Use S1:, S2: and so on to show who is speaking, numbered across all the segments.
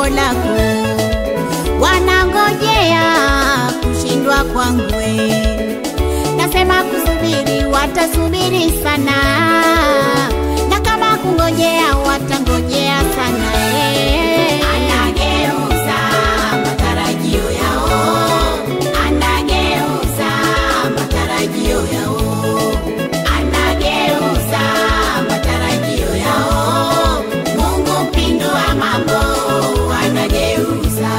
S1: jambo lako, wanangojea kushindwa kwangu. Nasema kusubiri, watasubiri sana, na kama kungojea, watangojea sana. eh.
S2: Anageuza matarajio yao, anageuza matarajio yao, anageuza matarajio yao. Mungu mpindua mambo, anageuza.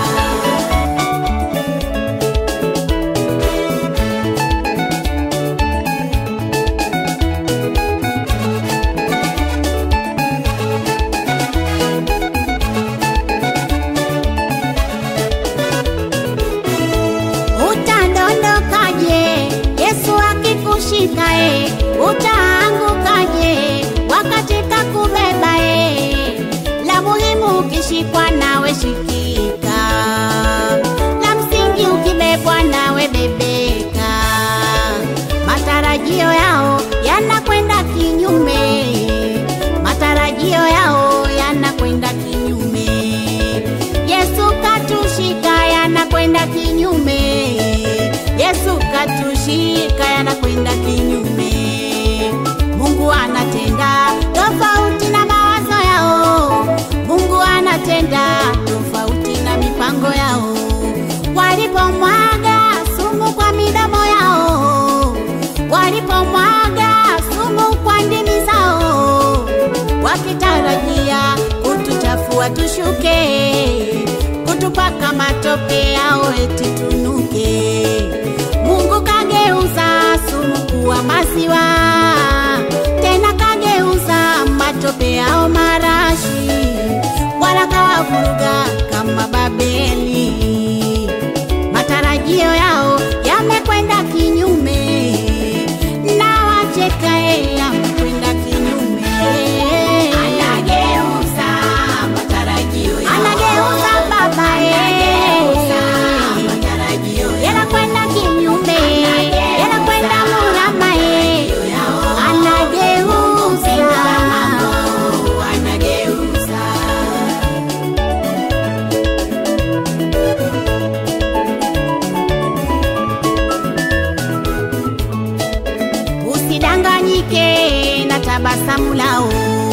S1: Utadondokaje Yesu akikushika e? Utaangukaje wakati kakubeba e? La muhimu ukishikwa nawe shikika, la msingi ukibebwa nawe bebeka. Matarajio yao yanakwenda kinyume, matarajio yao yanakwenda kinyume. Yesu katushika yanakwenda kinyume. Yesu katushika yanakwenda kinyume. Mungu anatenda tofauti na mawazo yao. Mungu anatenda tofauti na mipango yao. Walipomwaga sumu kwa midomo yao, walipomwaga sumu kwa ndimi zao, wakitarajia kutuchafua tushuke, kutupaka matope yao eti tunuke. Mungu kageuza sumu kuwa maziwa, tena kageuza matope yao marashi, wala kawavuruga kama Babeli. Matarajio yao yamekwenda kinyume, na wachekae yamekwenda kinyume.
S2: Anageuza matarajio yao,
S1: Anageuza baba
S2: anageuza
S1: eh.
S2: matarajio yao.
S1: yanakwenda kinyume, yanakwenda murama eh. Anageuza
S2: Anageuza.
S1: Usidanganyike na tabasamu lao,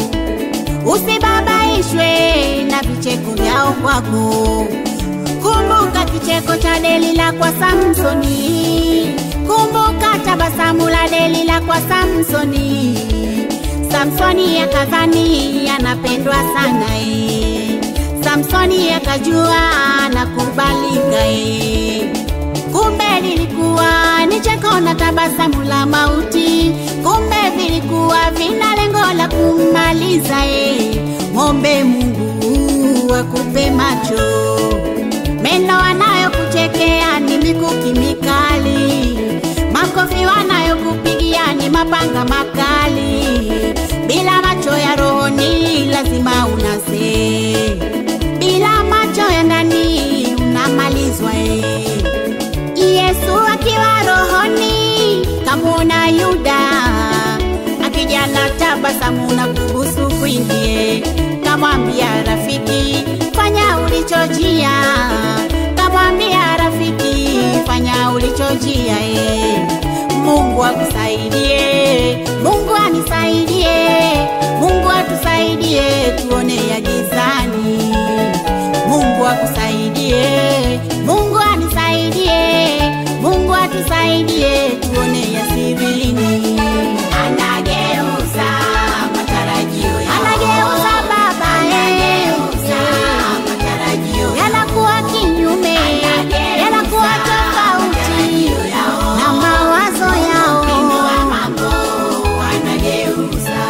S1: usibabaishwe na vicheko vyao kwako. Kumbuka kicheko cha Delila kwa Samsoni, kumbuka tabasamu la Delila kwa Samsoni. Samsoni akadhani anapendwa sana eh. Samsoni akajua anakubalika eh. Kumbe lilikuwa ni cheko na tabasamu la mauti, kumbe vilikuwa vina lengo la kummaliza e. Mwombe Mungu akupe macho, meno wanayokuchekea ni mikuki mikali, makofi wanayokupigia ni mapanga makali. Bila macho ya rohoni lazima unase, bila macho ya ndani unamalizwa e. Yesu akiwa rohoni kamwona Yuda akija na tabasamu na kubusu kwingie, kamwambia rafiki, fanya ulichojia, kamwambia rafiki, fanya ulichojia e. Mungu akusaidie, Mungu anisaidie, Mungu atusaidie tuone ya gizani. Mungu akusaidie, Mungu anisaidie, Mungu atusaidie tuone ya sirini.
S2: Anageuza matarajio yao.
S1: Anageuza baba
S2: Anageuza matarajio yao.
S1: yanakuwa kinyume, yanakuwa tofauti na mawazo yao.
S2: Mpindua mambo, anageuza.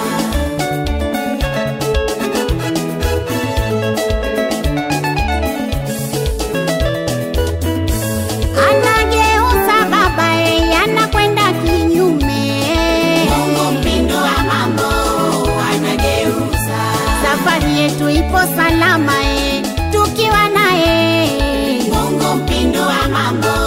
S1: Anageuza baba yanakwenda kinyume.
S2: Mungu mpindua mambo, anageuza.
S1: Safari yetu ipo salama e, tukiwa naye
S2: Mungu mpindua mambo,